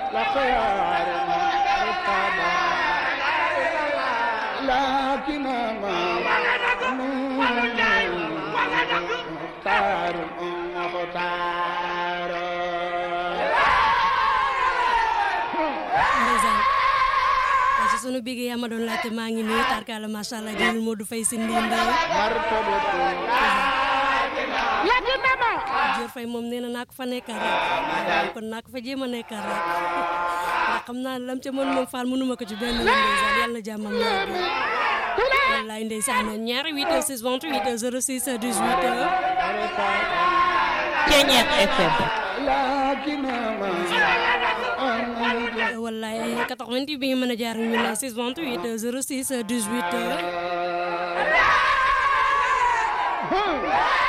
لكن ما مختار مختار ndeysaan waaye si sunu bigee yaa ma doon laajte maa ngi nii tarkaala macha allah jëlul Modou Faye si ndindaw مرتبة لكن ما Dior Faye moom nee na naa ko fa nekkal rek kon naa ko fa jéem a nekkal rek ndax xam naa ne lam ca mën moom faal mënuma ko ci benn yoon ndeysaan yàlla na jàmmam yàgg wallaay ndeysaan ñaari 8 6 28 06 18 Ceñeex FM لكن ما wallaay 88 bi nga mën a jaar ñu la 6 28 06 18